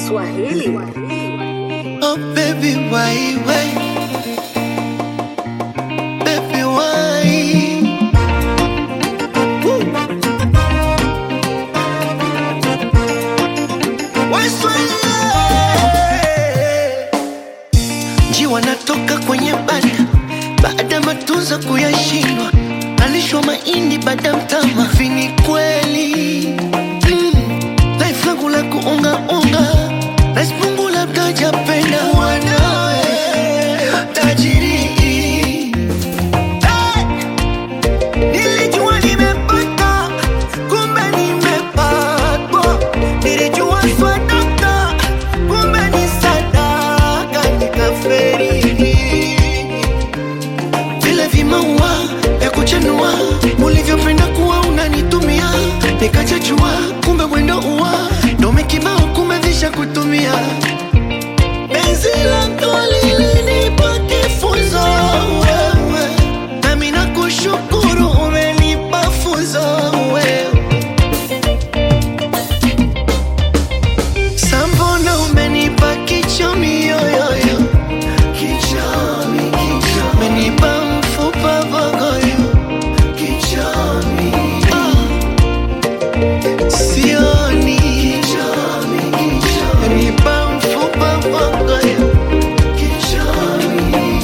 Swahili. Oh baby, why, why? Baby, why? Woo. Why Swahili? Njiwa natoka kwenye banda baada ya matunzo kuyashindwa, alishwa mahindi baada ya mtama. Vini kweli mm. Life langu la kuungaunga Rais Mungu labda hajapenda wanawe tajiri Hey! Nilijua nimepata, kumbe nimepatwa. Nilijua swadaka, kumbe ni sadaka, nikaferi. Vile vimaua vya kuchanua ulivyopenda kuwa unanitumia, nikachachua kumbe mwendo uwa dome kibao, kumbe visha kutumia penzi lako lilinipa kifunzo wewe, nami nakushukuru umenipa funzo wewe. Sambona umenipa kichomi yoyoyo, kichomi kichomi, umenipa mfupa vogoyo, kichomi sioni, kichomi kichomi, umenipa mfupa vogoyo, kichomi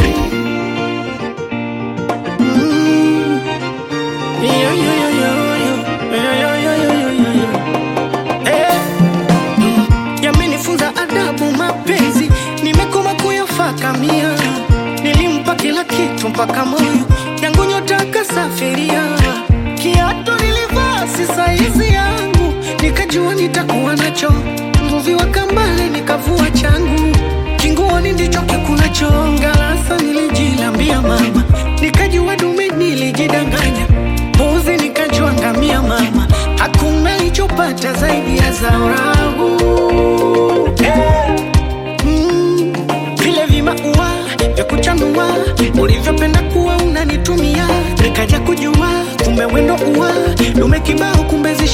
mm. Yo, yo, yo, yo, yo. Yo, yo, yo, yo, yo, yo, yo. Eh. Mm. Yamenifunza adabu mapenzi, nimekoma kuyafakamia. Nilimpa kila kitu mpaka moyo yangu nyota kasafiria. Kiatu nilivaa si saizi yangu, nikajua nitakuwa nacho. Mvuvi wa kambale nikavua changu, kinguoni ndicho kikulacho. Ngalasa nilijilambia mama, nikajua dume nilijidanganya, mbuzi nikajua ngamia mama, hakuna nilichopata zaidi ya zao langu Eh. Mm, vile vimaua vya kuchanua ulivyopenda kuwa unanitumia, nikaja kujua kumbe wendo ua dume kibao, kumbe zi